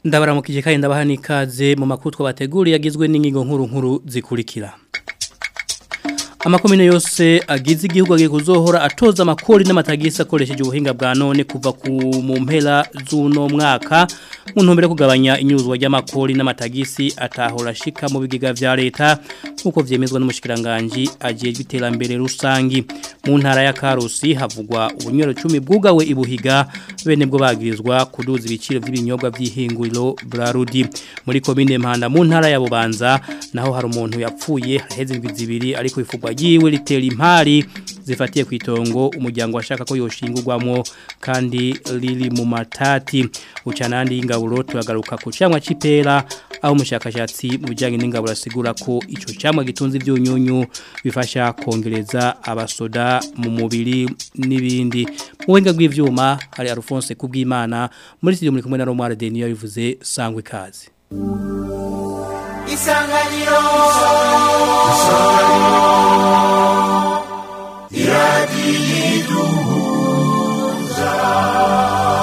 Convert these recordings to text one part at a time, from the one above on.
ndabaramukije kandi ndabaha n'ikaze mu makuru twabateguriye agizwe n'ingingo nkuru nkuru zikurikira amakomine yose agize igihugu agiye kuzohora atoza amakori n'amatagisi akoresheje ubuhinga bwa none kuva ku mu mpera z'uno mwaka mu ntumbero yo kugabanya inyuzwa ry'amakori n'amatagisi atahora ashika mu bigega vya leta nk'uko vyemezwa n'umushikiranganje ajejwe iterambere rusangi mu ntara ya Karusi havugwa ubunywero 10 bwugawe ibuhiga bene bwo bagirizwa kuduza ibiciro by'ibinyobwa by'ihinguriro Brarudi muri komine Mpanda mu ntara ya Bubanza naho hari umuntu yapfuye haheze indwi zibiri ariko ifugwa yiwe ritera impari zifatiye ku itongo umuryango washaka ko yoshingurwamo kandi riri mu matati ucanandi y'ingaburo turagaruka ku cyamwa c'ipera aho umushakashatsi mu bijyanye n'ingaburo asigura ko ico cyamwa gitunze ibyunyunyu bifasha kongereza abasoda mu mubiri n'ibindi mu buhinga bw'ivyuma hari Alphonse kubwimana muri studio muri kumwe na Romare Deniyo bivuze sangwe kazi Isanganiro Isanganiro Iradiduza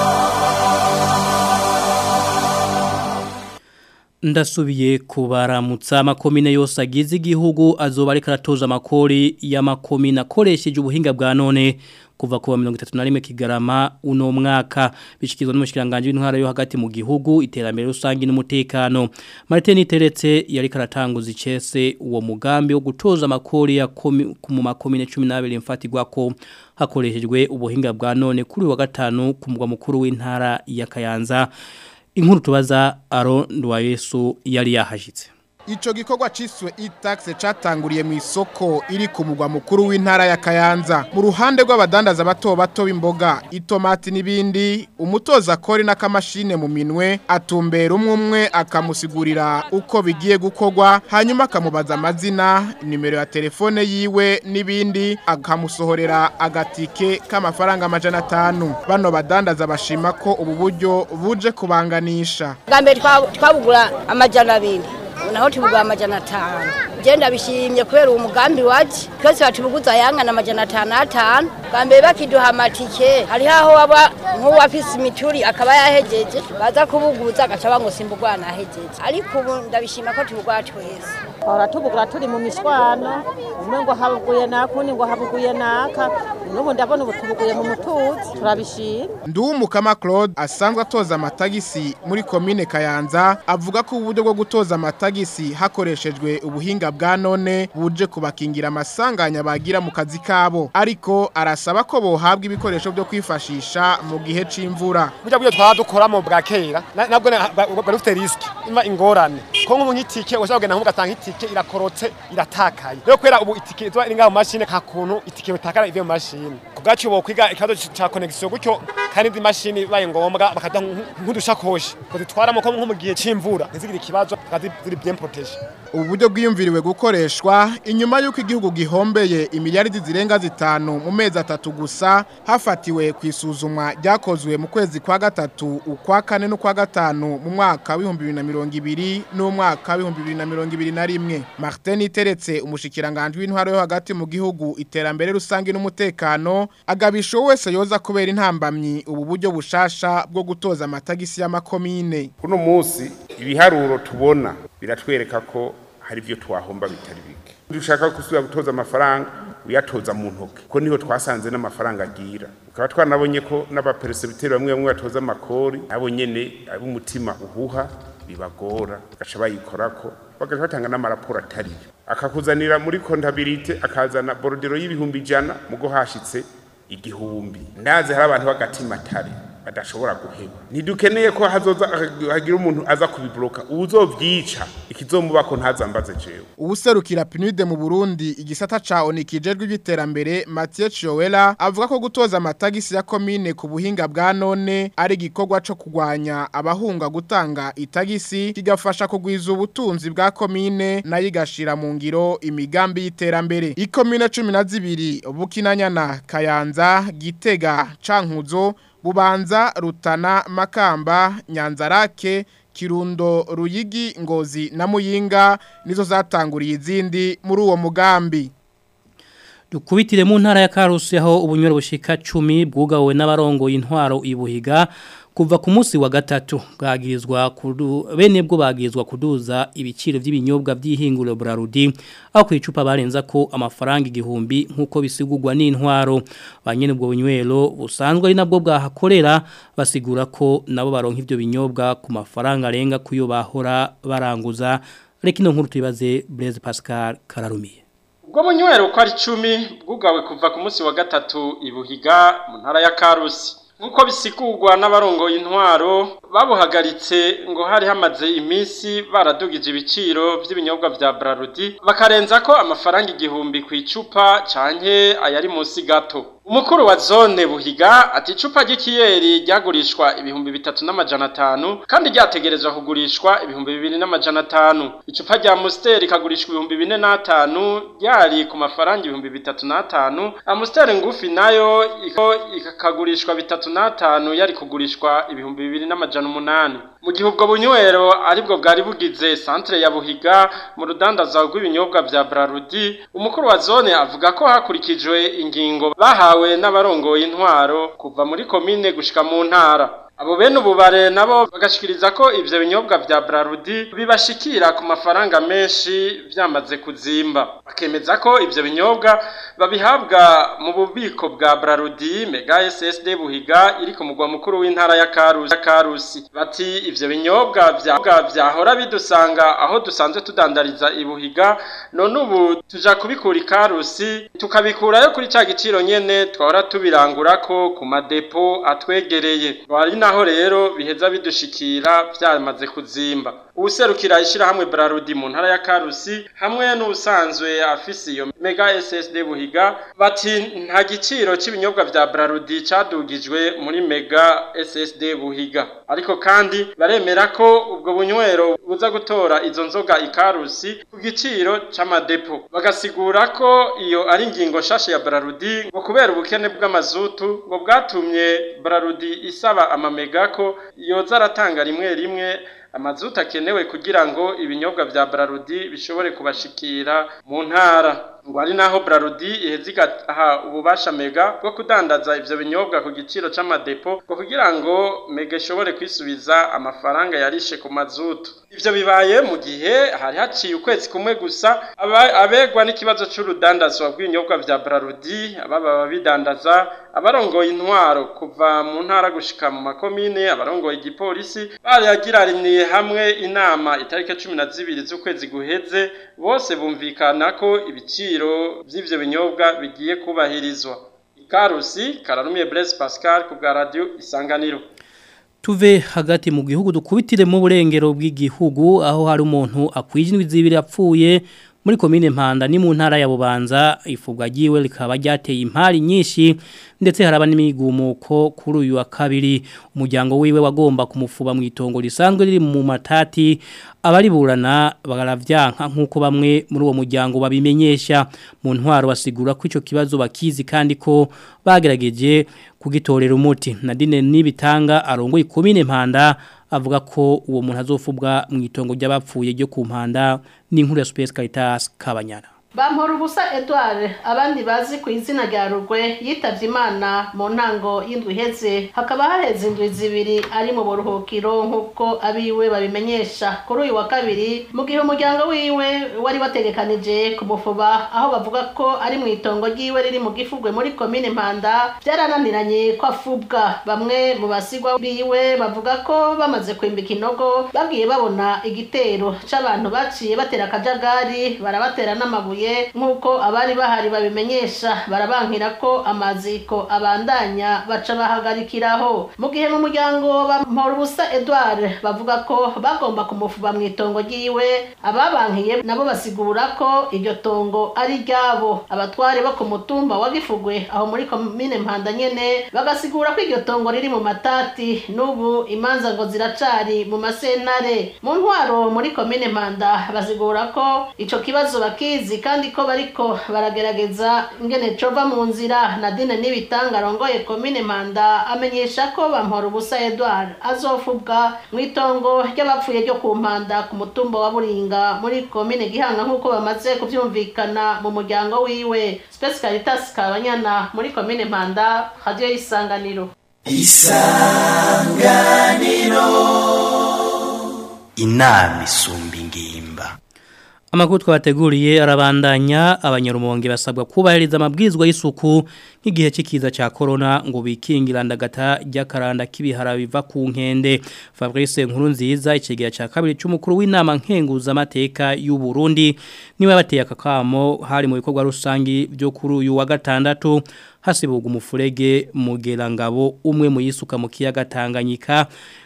Ndasubiye kubaramutsa amakomine yose agize igihugu azoba ariko aratoza amakori y'amakomine akoresheje ubuhinga bwa none kuva kuwa 31 kigarama uno mwaka bishikizwa n'umushikiranganje w'intwara yo hagati mu gihugu iterambere rusangi n'umutekano Martin Iteretse yari karatanguza icese uwo mugambi wo gutoza amakori ya komi, mu makomine 12 mfatirwa ko hakoreshejwe ubuhinga bwa none kuri wa gatanu ku mugwa mukuru w'intara ya Kayanza inkuru tubaza aro Yesu yari yahashitse Ico gikorwa ciswe e-tax catanguriye mu isoko iri ku mugwa mukuru w'intara ya Kayanza mu ruhande rw'abadandaza bato bato b'imboga itomati nibindi umutoza kori n'akamashine mu minwe atumbera umwe umwe akamusigurira uko bigiye gukorwa hanyuma akamubaza amazina nimero ya telefone yiwe nibindi akamusohorera agatike k'amafaranga amajana atanu bano badandaza bashima ko ubu buryo buje kubanganisha bwa twabugura amajana abiri naho tubugura amajana atanu genda bishimye kubera uwo mugambi waje twese batubuguza yangana amajana atanu atanu bwa mbere bakiduha amatike hariho aho waba nk'uwafise imituri akaba yahejeje baza kubuguza agaca bango simbugwa nahejeje ariko ubu ndabishima ko tubugwa twese ahora tubugura turi mu mishwano umwe ngo habuguye naka undi ngo habuguye naka n'ubu ndabona ubu tubuguye mu mutuzi turabishima Nduwumukama Claude asanzwe atoza amatagisi muri komine Kayanza avuga ko uburyo bwo gutoza amatagisi hakoreshejwe ubuhinga bwa none buje kubakingira amasanganya bagira mu kazi kabo ariko arasaba ko bohabwa ibikoresho byo kwifashisha mu gihe c'imvura burya buryo twaba dukoramo bwa kera nabwo bari bufite risk ima ingorane ko nk'ubu nk'itike ushobora kugenda nk'ugatanga itike irakorotse iratakaye rero kubera ubu itike iba iri ngaho mu mashini nta kuntu itike bitakara ivuye mu mashini ku bwacu bo kwiga ikibazo cya connection gutyo kandi indi mashini ibaye ngombwa bakaduha nk'udushakoshi ngo zitwaramo ko nko mu gihe c'imvura ntizigire ikibazo ziri bien protege ubu buryo bwiyumviriwe gukoreshwa inyuma y'uko igihugu gihombeye imiliyaridi zirenga zitanu mu mezi atatu gusa hafatiwe ku isuzumwa ryakozwe mu kwezi kwa gatatu ukwa kane n'ukwa gatanu mu mwaka w'ibihumbi bibiri na mirongo ibiri n'umwaka w'ibihumbi bibiri na mirongo ibiri na rimwe martin iteretse umushikiranganje w'intwaro yo hagati mu gihugu iterambere rusange n'umutekano agabisha wese yoza kubera intambamyi ubu buryo bushasha bwo gutoza amatagisi y'amakomine kuno munsi ibiharuro tubona biratwereka ko hari ibyo twahomba bitari bike dushaka gusubira gutoza amafaranga uyatoza mu ntoki ko niho twasanze n'amafaranga agira ukaba twanabonye ko n'abaperesibiteri bamwe bamwe batoza amakori nabo nyene ab'umutima uhuha bibagora bagaca bayikorako bagaca batanga n'amaraporo atariyo akakuzanira muri kontabilite akazana borodero y'ibihumbi ijana mugo hashitse igihumbi ndazi hari abantu b'agatima atari badashobora guheba ntidukeneye ko hazoza hagira umuntu aza kubibloka uzovyica ikizomubako ntazambaze jewe ubuserukira PNUD mu Burundi igisata ca onikijejwe by'iterambere Mathieu Chiowela avuga ko gutoza amatagisi ya komine ku buhinga bwa none ari gikorwa co kugwanya abahunga gutanga itagisi kigafasha kugwiza ubutunzi bwa komine nayo igashira mu ngiro imigambi y'iterambere ikomine 12 Bukinanyana Kayanza Gitega Cankuzo Bubanza Rutana Makamba Nyanzarake Kirundo Ruyigi Ngozi na Muyinga nizo zatanguriye izindi muri uwo mugambi Dukubitire mu ntara ya Karusi aho ubunywero bushika 10 bwugawe n'abarongo intwaro ibuhiga kuva ku munsi wa gatatu bwagirizwa kudu bene bwo bagirizwa kuduza ibiciro by'ibinyobwa by'ihinguriro Brarudi aho ku icupa barenza ko amafaranga igihumbi nkuko bisigurwa n'intwaro banyene ubwo bunywero busanzwe ari nabwo bwahakorera basigura ko nabo baronka ivyo binyobwa ku mafaranga arenga kuyo bahora baranguza reka ino nkuru tuyibaze Blaise Pascal Kararumiye ubwo bunywero uko ari icumi bwugawe kuva ku munsi wa gatatu ibuhiga mu ntara ya karusi nk'uko bisigurwa n'abarongoye intwaro babuhagaritse ngo hari hamaze iminsi baradugije ibiciro by'ibinyobwa bya Brarudi bakarenza ko amafaranga igihumbi ku icupa canke ayari munsi gato umukuru wa zone buhiga ati icupa ry'ikiyeri ryagurishwa ibihumbi bitatu n'amajana atanu kandi ryategerezwa kugurishwa ibihumbi bibiri n'amajana atanu icupa rya musiteri ikagurishwa ibihumbi bine n'atanu ryari ku mafaranga ibihumbi bitatu n'atanu amusiteri ngufi nayo ikagurishwa bitatu n'atanu yari kugurishwa ibihumbi bibiri n'amajana umunani mu gihe ubwo bunywero aribwo bwari bugize santere ya buhiga mu rudandaza rw'ibinyobwa bya Brarudi umukuru wa zone avuga ko hakurikijwe ingingo bahawe n'abarongoye intwaro kuva muri komine gushika mu ntara abo bene ububare nabo bagashikiriza ko ivyo binyobwa vya Brarudi bibashikira ku mafaranga menshi vyamaze kuzimba bakemeza ko ivyo binyobwa babihabwa mu bubiko bwa Brarudi Mega SSD Buhiga iri ku mugwa mukuru w'intara ya Karusi Karusi bati ivyo binyobwa vya vyahora bidusanga aho dusanzwe tudandariza ibuhiga none ubu tuja kubikura ikarusi tukabikurayo kuri ca giciro nyene twahora tubirangurako ku madepo atwegereye wari naho rero biheza bidushikira byamaze kuzimba ubuserukira ishyirahamwe Brarudi mu ntara ya Karusi hamwe n'ubusanzwe afise iyo Mega SSD Buhiga bati nta giciro cy'ibinyobwa vya Brarudi cadugijwe muri Mega SSD Buhiga ariko kandi baremera ko ubwo bunywero buza gutora izo nzoga ikarusi ku giciro c'amadepo bagasigura ko iyo ari ingingo shashe ya Brarudi ngo kubera ubukene bw'amazutu ngo bwatumye Brarudi isaba amamega ko yoza aratanga rimwe rimwe amazuta akenewe kugira ngo ibinyobwa vya Brarudi bishobore kubashikira mu ntara ngo ari naho Brarudi iheze igaha ububasha mega bwo kudandaza ivyo binyobwa ku giciro c'amadepo ngo kugira ngo mega ishobore kwisubiza amafaranga yarishe ku mazutu ivyo bibaye mu gihe hari haciye ukwezi kumwe gusa abegwa n'ikibazo c'urudandazwa rw'ibinyobwa vya Brarudi ababa babidandaza abarongoye intwaro kuva mu ntara gushika mu makomine abarongoye igipolisi baragiraniye hamwe inama itariki cumi na zibiri z'ukwezi guheze bose bumvikana ko ibiciro vy'ivyo binyobwa bigiye kubahirizwa ikarusi kararumiye Blaise Pascal ku bwa radio isanganiro tuve hagati mu gihugu dukubitire mu burengero bw'igihugu aho hari umuntu akwijinwe zibiri apfuye muri komine mpanda ni mu ntara ya bubanza ifubwa giwe rikaba ryateye impari nyinshi ndetse haraba n'imigumuko kuri uyu wa kabiri umuryango wiwe wagomba kumufuba mu itongo risanzwe riri mu matati abariburana bagaravyanka nkuko bamwe muri uwo muryango babimenyesha mu ntwaro basigura ko ico kibazo bakizi kandi ko bagerageje kugitorera umuti Nadine nibitanga arongoye komine mpanda avuga ko uwo muntu azofubwa mu itongo ry'abapfuye ryo ku mpanda n'inkuru ya Space Caritas Kabanyana Bampora ubusa Edouard abandi bazi ku izina rya Rugwe yitavye Imana mu ntango y'indwi iheze hakaba haheze indwi zibiri ari mu buruhukiro nk'uko abiwe babimenyesha kuri uyu wa kabiri mu gihe umuryango wiwe wari wategekanije kumufuba aho bavuga ko ari mu itongo ryiwe riri mu gifugwe muri komine Mpanda byarananiranye ko afubwa bamwe mu basigwa biwe bavuga ko bamaze kwimbika inogo babwiye babona igitero c'abantu baciye batera akajagari barabatera n'amabuye nk'uko abari bahari babimenyesha barabankira ko amaziko abandanya baca bahagarikiraho mu gihe mu muryango bampora ubusa Edouard bavuga ko bagomba kumufuba mu itongo ryiwe ababankiye nabo basigura ko iryo tongo ari ryabo abatware bo ku mutumba wa Gifugwe aho muri komine Mpanda nyene bagasigura ko iryo tongo riri mu matati n'ubu imanza ngo ziracari mu masenare mu ntwaro muri komine Mpanda basigura ko ico kibazo bakizi kandi ko bariko baragerageza ingene cova mu nzira Nadine nibitanga arongoye komine Manda amenyesha ko bampora ubusa Edouard azofubwa mu itongo ry'abapfuye ryo ku Mpanda ku mutumba wa Buringa muri komine Gihanga nk'uko bamaze kuvyumvikana mu muryango wiwe Space Caritas Kabanyana muri komine Manda radio y'isanganiro inama isumba ingimba Amakuru twabateguriye arabandanya abanyarumonge basabwa kubahiriza amabwizwa y'isuku nk'igihe c'ikiza ca corona ngo bikingira ndagata ry'akaranda k'ibihara biva ku nkende Fabrice Nkurunziza icegera ca kabiri c'umukuru w'inama nkenguza amateka y'u Burundi niwe bateye akakamo hari mu bikorwa rusangi byo kuri uyu wa gatandatu hasibuga umufurege mugerangabo umwe mu yisuka mu kiyaga Tanganyika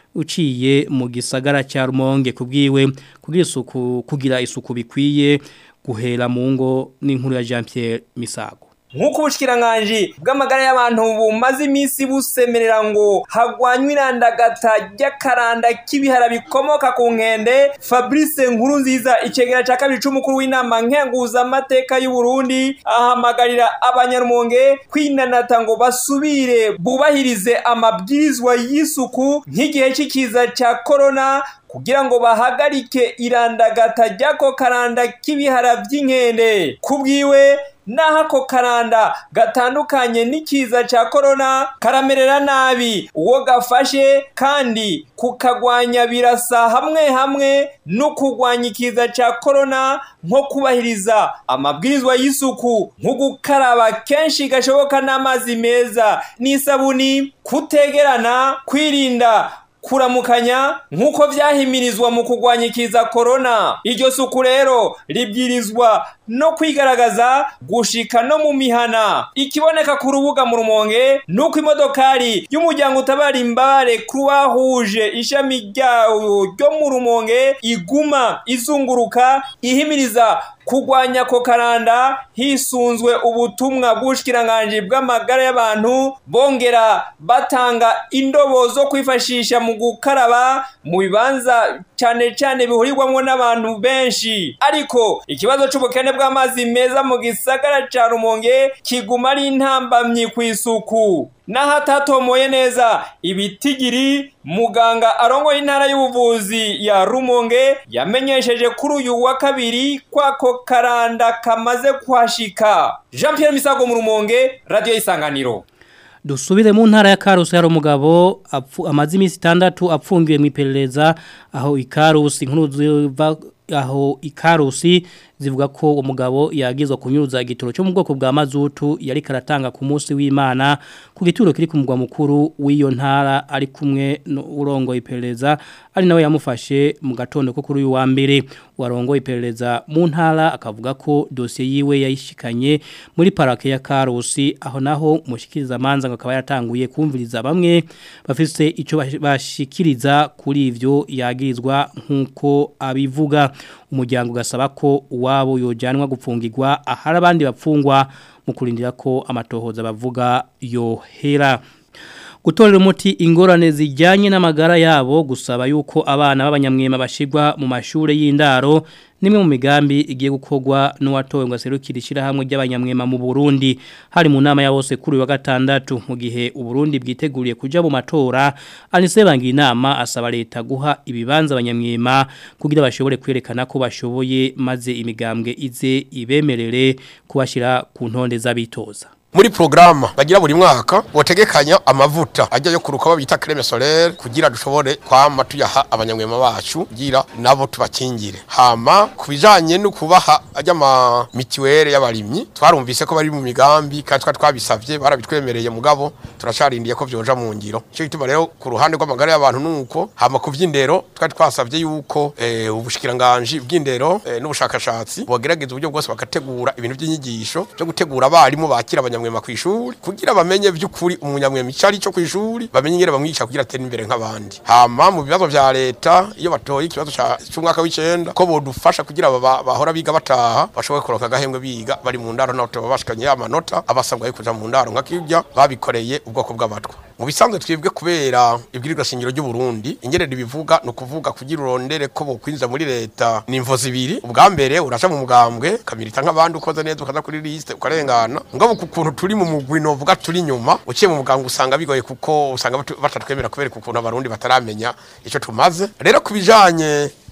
uciye mu gisagara cya rumonge kubwiwe kugira isuku kugira isuku bikwiye guhera mu ngo n'inkuru ya Jean Pierre Misago nk'uko ubushyikiranganji bw'amagara y'abantu bumaze iminsi busemerera ngo hagwanywe irandagata ry'akaranda k'ibihara bikomoka ku nkende fabrice nkuru nziza icegera cya kabiri c'umukuru w'inama nkenguzamateka y'u Burundi ahamagarira abanyarumonge kwinanata ngo basubire bubahirize amabwirizwa y'isuku nk'igihe cy'ikiza cya korona kugira ngo bahagarike irandagata ry'ako karanda k'ibihara by'inkende kubwiwe naho ako karanda gatandukanye n'ikiza cya korona karamerera nabi uwo gafashe kandi kukagwanya birasa hamwe hamwe no kurwanya ikiza cya korona nko kubahiriza amabwirizwa y'isuku nko gukaraba kenshi gashoboka n'amazi meza n'isabuni kutegerana kwirinda kuramukanya nk'uko byahimirizwa mu kurwanya ikiza korona iryo suku rero ribwirizwa no kwigaragaza gushika no mu mihana ikiboneka ku rubuga mu rumonge nuko imodokari y'umuryango utabara imbabare croix rouge ishami ryawo ryo mu rumonge iguma izunguruka ihimiriza kurwanya ako karanda hisunzwe ubutumwa bw'ubushikiranganje bw'amagara y'abantu bongera batanga indobo zo kwifashisha mu gukaraba mu bibanza cyane cyane bihurirwamo n'abantu benshi ariko ikibazo c'ubukene bw'amazi meza mu gisagara ca rumonge kiguma ari intambamyi ku isuku n'ahatatomoye neza ibitigiri muganga arongoye intara y'ubuvuzi ya rumonge yamenyesheje kuri uyu wa kabiri kwako karanda kamaze kuhashika jean Pierre misago mu rumonge radiyo y'isanganiro dusubire mu ntara ya Karusi hari umugabo amaze iminsi itandatu apfungiwe mu iperereza aho ikarusi inkuru ziva aho ikarusi zivuga ko umugabo yagizwe kunyuruza igitoro cyo mu bwoko bwa mazutu yari karatanga ku munsi w'Imana ku gituro kiri ku mugwa mukuru w'iyo ntara ari kumwe n'urongo iperereza ari nawe yamufashe mu gatondo ko kuri uyu wa mbere warongo iperereza mu ntara akavuga ko dosiye yiwe yayishikanye muri parake ya Karusi aho naho mushikiriza manza ngo akaba yatanguye kumviriza bamwe bafise ico bashikiriza kuri ivyo yagirizwa nkuko abivuga umuryango ugasaba ko uwabo yojanwa gupfungirwa ahari abandi bapfungwa mu kurindira ko amatohoza bavuga yohera gutorera umuti ingorane zijyanye n'amagara yabo gusaba yuko abana b'abanyamwema bashigwa mu mashuri y'indaro nimwe mu migambi igiye gukorwa n'uwatowe ngo aserukire ishyirahamwe ry'abanyamwema mu Burundi hari mu nama ya bose kuri wa gatandatu mu gihe Uburundi bwiteguriye kuja mu matora anise bangira inama asaba leta guha ibibanza abanyamwema kugira bashobore kwerekana ko bashoboye maze imigambwe ize ibemerere kubashira ku ntonde z'abitoza muri programa bagira buri mwaka botegekanya amavuta ajya yo kuruka babita creme solaire kugira dushobore kwama tuyaha abanyamwema bacu kugira nabo tubakingire hama kubijanye no kubaha ajya ma mituelle y'abarimyi twarumvise ko bari mu migambi kandi twa twabisavye barabitwemereye mugabo turacarindiye ko byoja mu ngiro cyo gituma rero ku ruhande rw'amagara y'abantu nuko hama kuvyindero twari twasavye yuko eh, ubushikiranganje bw'indero eh, n'ubushakashatsi bogerageza uburyo bwose bagategura ibintu by'inyigisho byo gutegura abarimu bakira abanyamwema abanyamwema kwishuri kugira bamenye by'ukuri umunyamwema icari cyo kwishuri bamenye ngere bamwigisha kugira atera imbere nk'abandi hama mu bibazo vya leta iyo batoye ikibazo cy'umwaka w'icenda ko bodufasha kugira bahora biga bataha bashobore kuronka agahembwe biga bari mu ndaro naho tubashikanye amanota abasabwa yo kuja mu ndaro nk'akirya babikoreye ubwoko bw'abatwa mu bisanzwe twebwe kubera ibwirirwa shingiro ry'u Burundi ingere bivuga no kuvuga kugira urondere ko bokwinza muri leta ni imvo zibiri ubwa mbere uraca mu mugambwe kamirita nk'abandi ukoze neza ukaza kuri liste ukarengana ngabo ku kuntu turi mu mugwi novuga turi nyuma uciye mu mugambwe usanga bigoye kuko usanga batatwemera kubera ukuntu abarundi bataramenya ico tumaze rero kubijanye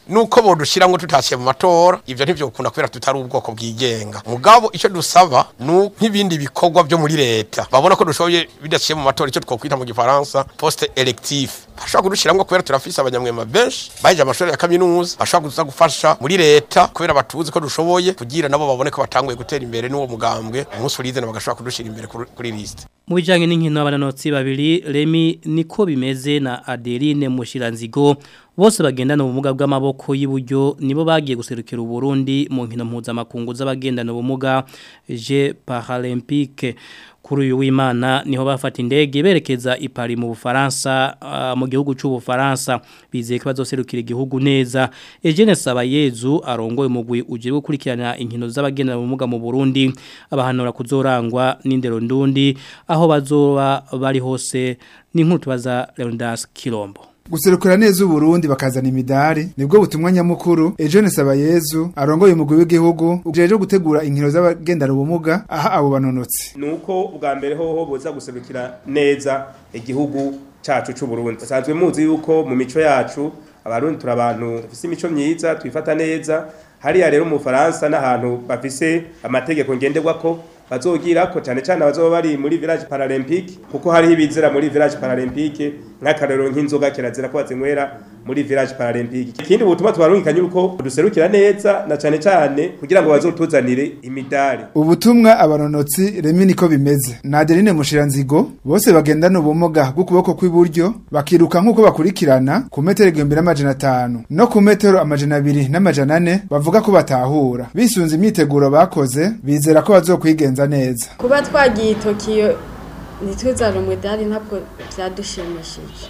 nuko bodushiramwo tutashye mu matora ivyo ntivyokunda kubera tutari ubwoko bwigenga mugabo ico dusaba nu nk'ibindi bikorwa byo muri leta babona ko dushoboye bidashye mu matora ico twokwita mu gifaransa poste electif bashobora kudushiramwo kubera turafise abanyamwema benshi baheje amashuri ya kaminuza bashobora kuza gufasha muri leta kubera batuzi ko dushoboye kugira nabo babone ko batanguye gutera imbere n'uwo mugambwe umunsi urizana bagashobora kudushira imbere kuri- kuri liste Mu bijanye n'inkino abananotsi babiri Remy niko bimeze na Adeline Mushiranzigo bose bagendana ubumuga bw'amaboko y'uburyo nibo bagiye guserukira Uburundi mu nkino mpuzamakungu z'abagendana ubumuga je Paralympique kuri uyu w'Imana niho bafata indege berekeza i Paris mu Bufaransa ah, mu gihugu cy'u Bufaransa bizeye ko bazoserukira igihugu neza Eugene Sabayezu arongoye umugwi uje gukurikirana inkino z'abagendana ubumuga mu Burundi abahanura kuzorangwa n'indero ndundi aho bazoba bari hose n'inkuru tubaza Leonidas Kilombo guserukira neza uburundi bakazana imidari nibwo butumwa nyamukuru Eugene Sabayezu arongoye umugwi w'igihugu ujeje gutegura inkino z'abagendana ubumuga aha abo banonotsi nuko ubwa mbere hoho boza guserukira neza igihugu cacu c'u Burundi basanzwe muzi yuko mu mico yacu abarundi turi abantu bafise imico myiza twifata neza hariya rero mu Faransa n'ahantu bafise amategeko ngenderwako bazogira ko cyane cyane abazoba bari muri village paralympique kuko hariho ibizira muri village paralympique nk'akarero nk'inzoga kirazira ko bazinywera muri village paralympique ikindi butuma tubarungikanye uko duserukira neza na cyane cyane kugira ngo bazotuzanire imidari ubutumwa abanonotsi remi niko bimeze na Adeline Mushiranzigo bose bagendana ubumuga bw'ukuboko kw'iburyo bakiruka nk'uko bakurikirana ku metero igihumbi n'amajana atanu no ku metero amajana abiri n'amajana ane bavuga ko batahura bisunze imyiteguro bakoze bizera ko bazokwigenza neza kuba twagiye i tokiyo ntituzane umudari ntabwo byadushimishije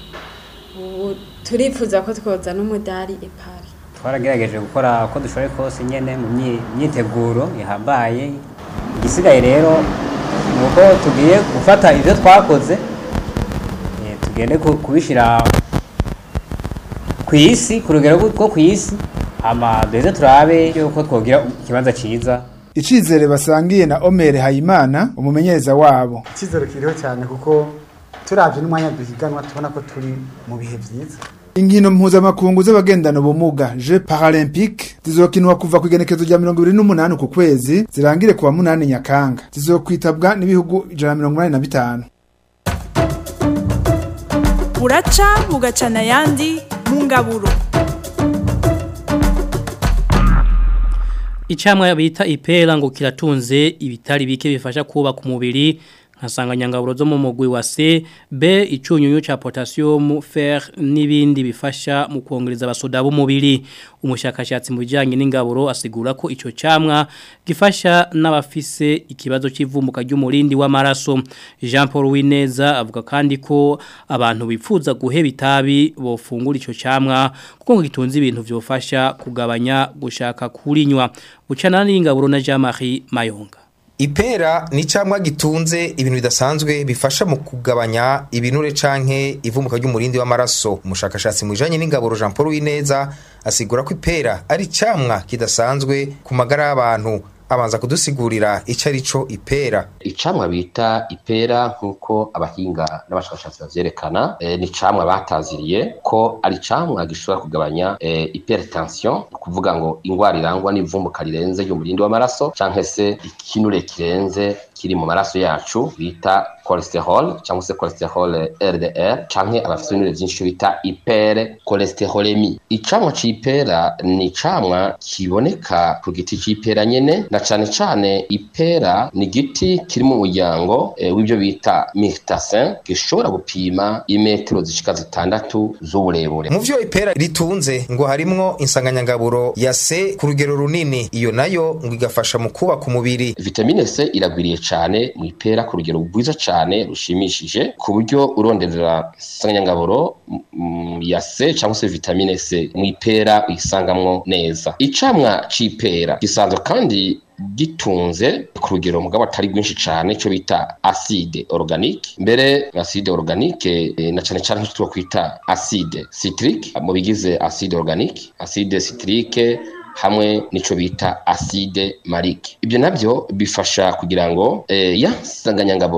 ubu turifuza ko twozana umudari ipari twaragerageje gukora uko dushoboye kose nyene mu myi- myiteguro ihambaye igisigaye rero ni uko tugiye gufata ibyo twakoze eh, tugende ku- kubishyira ku isi ku rugero rwo ku isi hama duheze turabe yuko twogira ikibanza cyiza icizere basangiye na Omer Hayimana umumenyereza wabo icyizere kiriho cyane kuko turabye n'umwanya duhiganwa tubona ko turi mu bihe byiza Inkino mpuzamakungu z'abagendana ubumuga Je Paralympique zizokinwa kuva ku igenekezo rya 28 ku kwezi zirangire kuwa munani Nyakanga zizokwitabwa n'ibihugu 185 buraca bugacana ayandi mu ngaburo Icamwa bita ipera ngo kiratunze ibitari bike bifasha kubaka umubiri nka sanganyangaburo zo mu mugwi wa C, B icunyunyu ca potassium, fer n'ibindi bifasha mu kongereza abasoda b'umubiri. Umushakashatsi mu bijyanye n'ingaburo asigura ko ico camwa gifasha n'abafise ikibazo c'ivumuka ry'umurindi w'amaraso. Jean Paul Wineza avuga kandi ko abantu bifuza guheba itabi bofungura ico camwa kuko ngo gitunze ibintu vyofasha kugabanya gushaka kurinywa. Bucana n'ingaburo na Jean-Marie Mayonga. Ipera ni camwa gitunze ibintu bidasanzwe bifasha mu kugabanya ibinure canke ivumuka ry'umurindi w'amaraso. Umushakashatsi mu bijanye n'ingaburo Jean Paul Wineza asigura ko ipera ari camwa kidasanzwe ku magara y'abantu. Abanza kudusigurira ico ari co ipera. icamwa bita ipera nk'uko abahinga n'abashakashatsi bavyerekana e, ni icamwa bataziriye ko ari icamwa gishobora kugabanya e, hypertension ni ukuvuga ngo ingwara irangwa n'ivumbuka rirenze ry'umurindi w'amaraso canke se ikinure kirenze kiri mu maraso yacu bita cholesterol cyangwa se cholesterol LDL canke abafite ibinure vyinshi bita hyper cholesterolemi icamwa c'ipera ni icamwa kiboneka ku giti c'ipera nyene na cane cane ipera ni igiti kiri mu muryango e, w'ibyo bita myrtasin gishobora gupima imetero zishika zitandatu z'uburebure Mu vyo ipera ritunze ngo harimwo insanganyangaburo ya C ku rugero runini iyo nayo ngo igafasha mu kubaka umubiri. vitamine C iragwiriye cane mu ipera ku rugero rwiza cane rushimishije ku buryo uronderera insanganyangaburo mm, ya C cyangwa se vitamine C mu ipera uyisangamwo neza icamwa c'ipera gisanzwe kandi gitunze ku rugero mugabo atari rwinshi cane cyo bita acide organique mbere acide organique eh, na cane cane nk'icyo kwita acide citrique mu bigize acide organique acide citrique hamwe nico bita acide malique ibyo navyo bifasha kugira ngo eh, ya sanganyangaburo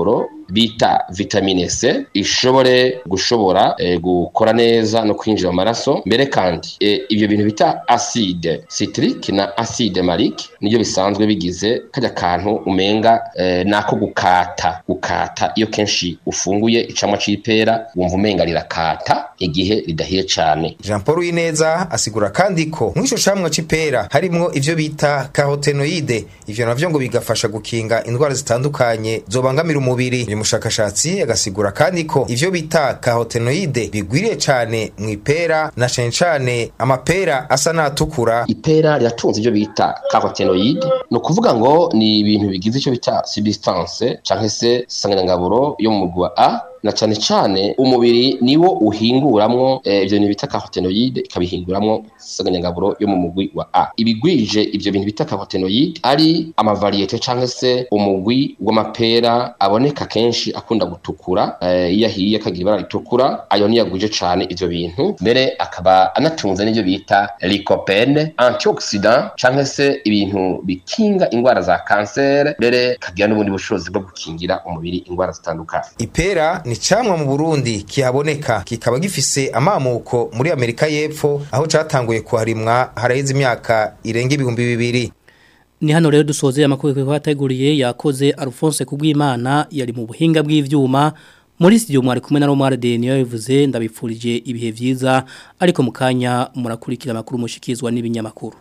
bita vitamine C ishobore gushobora eh, gukora neza no kwinjira mu maraso mbere kandi eh, ibyo bintu bita acide citrique na acide malique nibyo bisanzwe bigize kajya kantu umenga eh, nako gukata gukata iyo kenshi ufunguye icamwa c'ipera wumva umenga rirakata igihe ridahiye cane Jean Paul Wineza asigura kandi ko mw'ico camwa c'ipera harimwo ivyo bita carotenoide ivyo navyo ngo bigafasha gukinga indwara zitandukanye zobangamira umubiri uyu mushakashatsi agasigura kandi ko ivyo bita carotenoide bigwiriye cane mw'ipera na cane cane amapera asa n'atukura ipera riratunze ivyo bita carotenoide ni ukuvuga ngo ni ibintu bigize icyo bita substance canke se sanganyangaburo yo mu mugwi wa A na cane cane umubiri niwo uhinguramwo eh, ivyo bintu bita carotenoide ikabihinguramwo sanganyangaburo yo mu mugwi wa A ibigwije ivyo bintu bita carotenoide ari amavariyete canke se umugwi w'amapera aboneka kenshi akunda gutukura eh, iyo ahiye akagira ibara ritukura ayo niyo agwije cane ivyo bintu mbere akaba anatunze n'ivyo bita lycopene antioxidant canke se ibintu bikinga ingwara za kansere mbere kagira n'ubundi bushobozi bwo gukingira umubiri ingwara zitandukanye ipera ni camwa mu Burundi kihaboneka kikaba gifise amamuko muri Amerika y'Epfo aho catanguye kuharimwa haraheze imyaka irenga ibihumbi bibiri Ni hano rero dusoze amakuru kwa bateguriye yakoze Alphonse Kugwimana yari mu buhinga bw'ivyuma muri studio mwari kumwe na Romar de niyo yavuze ndabipfurije ibihe vyiza ariko mukanya murakurikira amakuru mushikizwa n'ibinyamakuru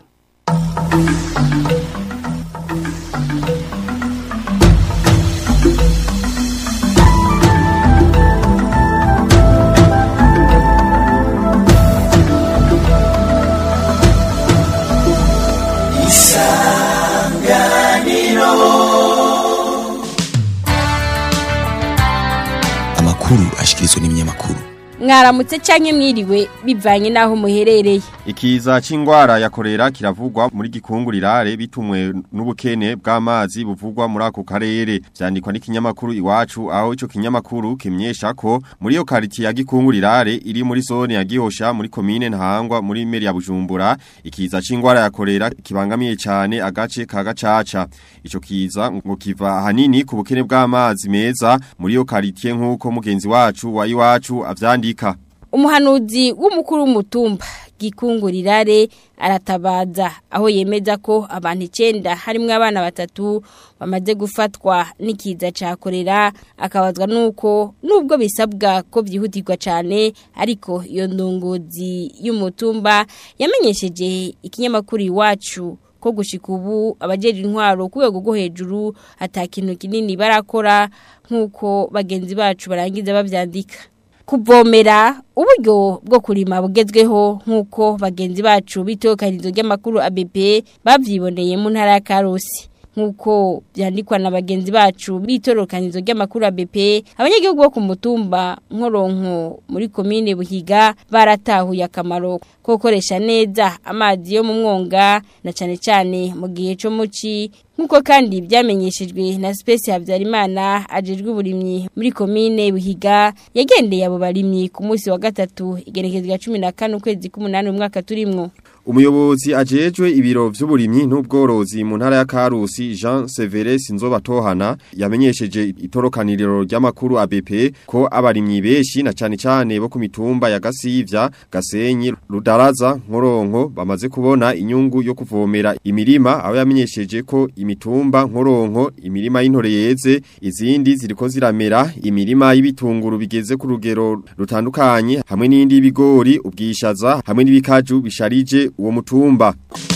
amakuru ashikirizwa n'ibinyamakuru mwaramutse canke mwiriwe bivanye naho muherereye Ikiza c'ingwara ya korera kiravugwa muri gikungurirare bitumwe n'ubukene bw'amazi buvugwa muri ako karere vyandikwa n'ikinyamakuru iwacu aho ico kinyamakuru kimyesha ko muri iyo kariti ya gikungurirare iri muri zone ya Gihosha muri komine Ntahangwa muri meri ya Bujumbura ikiza c'ingwara ya korera kibangamiye cyane agace ka gacaca ico kiza ngo kiva hanini ku bukene bw'amazi meza muri iyo kariti nk'uko mugenzi wacu wa iwacu avyandika umuhanuzi w'umukuru w'umutumba gikungurirare aratabaza aho yemeza ko abantu icenda harimwo abana batatu bamaze gufatwa n'ikiza ca korera akabazwa nuko nubwo bisabwa ko byihutirwa cane ariko iyo ndongozi y'umutumba yamenyesheje ikinyamakuru iwacu ko gushika ubu abajeje intwaro ku rwego rwo hejuru atakintu kinini barakora nk'uko bagenzi bacu barangiza bavyandika kuvomera uburyo bwo kurima bugezweho nk'uko bagenzi bacu bitokanizo ry'amakuru ABP bavyiboneye mu ntara ya Karusi nk'uko byandikwa na bagenzi bacu bitorokanizo ry'amakuru ABP abanyagihugu bo ku mutumba nkoronko muri komine Buhiga baratahuye akamaro ko gukoresha neza amazi yo mu mwonga na cane cane mu gihe cyo muci nk'uko kandi byamenyeshejwe na Space Habyarimana ajejwe uburimyi muri komine Buhiga yagendeye abo barimyi ku munsi wa gatatu igerekezwa 14 ukwezi k'umunani umwaka turimwo Umuyobozi ajejwe ibiro vy'uburimyi n'ubworozi mu ntara ya Karusi Jean Severus Nzobatohana yamenyesheje itorokaniriro ry'amakuru ABP ko abarimyi beshi na cane cane bo ku mitumba ya Gasivya, Gasenyi, Rudaraza, Nkoronko bamaze kubona inyungu yo kuvomera imirima aho yamenyesheje ko imitumba Nkoronko imirima y'intore yeze izindi ziriko ziramera imirima y'ibitunguru bigeze ku rugero rutandukanye hamwe n'indi y'ibigori ubwishaza hamwe n'ibikaju bisharije uwo mutumba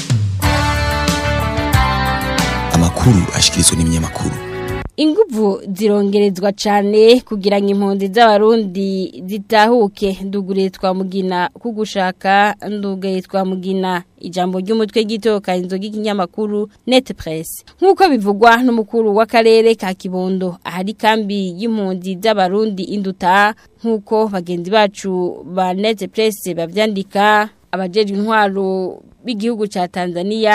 amakuru ashikirizwa n'ibinyamakuru Inguvu zirongerezwa cane kugira ngo impunzi z'abarundi zitahuke ndugure twamugina kugushaka ndugaye twamugina ijambo ry'umutwe gitokanizo ry'ikinyamakuru Net Press nkuko bivugwa n'umukuru w'akarere ka Kibondo ahari kambi y'impunzi z'abarundi induta nkuko bagenzi bacu ba Net Press bavyandika abajejwe intwaro b'igihugu ca Tanzania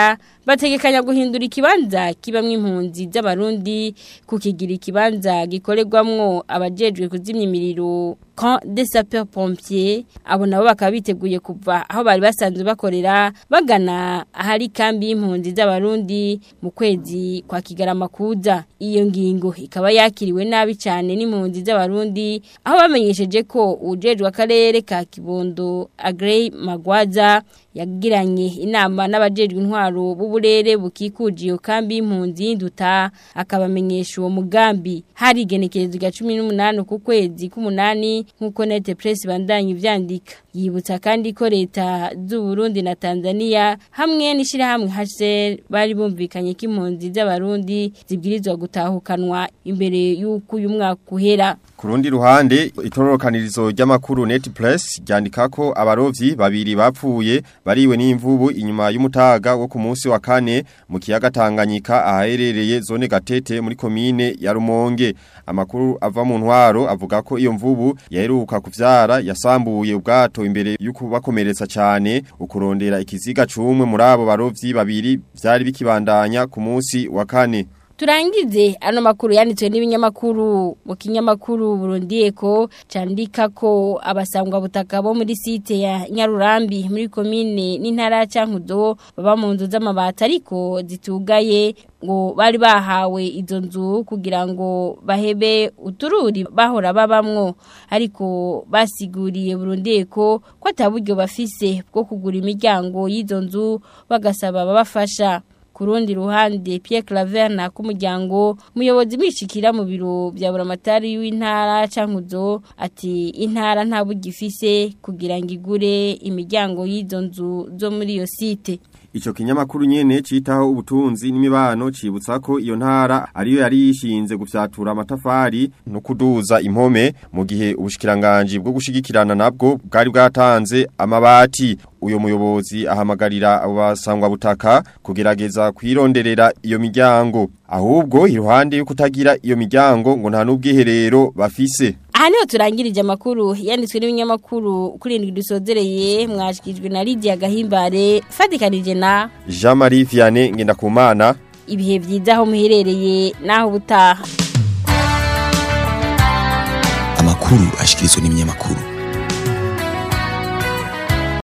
bategekanya guhindura ikibanza kibamwe impunzi z'abarundi kukigira ikibanza gikorerwamwo abajejwe kuzimya imiriro camp des sapeurs pompiers abo nabo bakaba biteguye kuva aho bari basanzwe bakorera bagana ahari kambi y'impunzi z'abarundi mu kwezi kwa kigarama kuza iyo ngingo ikaba yakiriwe nabi cyane n'impunzi z'abarundi aho bamenyesheje ko ujejwe akarere ka Kibondo Agrey Magwaza yagiranye inama n'abajejwe intwaro b'uburere bukikuje iyo kambi y'impunzi y'induta akabamenyesha uwo mugambi hari igenekerezo rya 18 ku kwezi k'umunani nkuko nete press bandanye ivyandika yibutsa kandi ko leta z'u Burundi na Tanzania hamwe n'ishirahamwe HCR bari bumvikanye ko impunzi z'abarundi zibwirizwa gutahukanwa imbere y'uko uyu mwaka uhera Kurundi ruhande itorokanirizo ry'amakuru Net Press ryandika ko abarovyi babiri bapfuye bariwe n'imvubu inyuma y'umutaga wo ku munsi wa kane mu kiyaga Tanganyika ahaherereye zone Gatete muri komine ya Rumonge amakuru ava mu ntwaro avuga ko iyo mvubu yaheruka kuvyara yasambuye ubwato imbere y'ukubakomeretsa cyane ukurondera ikiziga cumwe muri abo barovyi babiri vyari bikibandanya ku munsi wa kane Turangize ano makuru yanditswe n'ibinyamakuru mu kinyamakuru Burundi Eko candika ko abasangwa butaka bo muri site ya Nyarurambi muri komine n'intara cankuzo baba mu nzu z'amabati ariko zitugaye ngo bari bahawe izo nzu kugira ngo bahebe utururi bahora babamwo ariko basiguriye Burundi Eko ko ataburyo bafise bwo kugura imiryango y'izo nzu bagasaba babafasha kurundi ruhande Pierre Claver na kumuryango muyobozi mwishikira mu biro bya buramatari w'intara cankuzo ati intara nta bugifise kugira ngo igure imiryango y'izo nzu zo muri iyo site Icho kinyamakuru nyene citaho ubutunzi n'imibano cibutsa ko iyo ntara ariyo yari yishinze gufyatura amatafari no kuduza impome mu gihe ubushikiranganje bwo gushigikirana nabwo bwari bwatanze amabati uyo muyobozi ahamagarira abo basangwa butaka kugerageza kwironderera iyo miryango ahubwo iruhande yo kutagira iyo miryango ngo nta n'ubwiherero bafise aha niho turangirije amakuru yanditswe n'ibinyamakuru kuri indwi dusozereye mwashyikirijwe na Lydia Gahimbare fatikanije na Jean Marie Vianney Ngendakumana ibihe byiza aho muherereye naho ubutaha amakuru ashikirizwa n'ibinyamakuru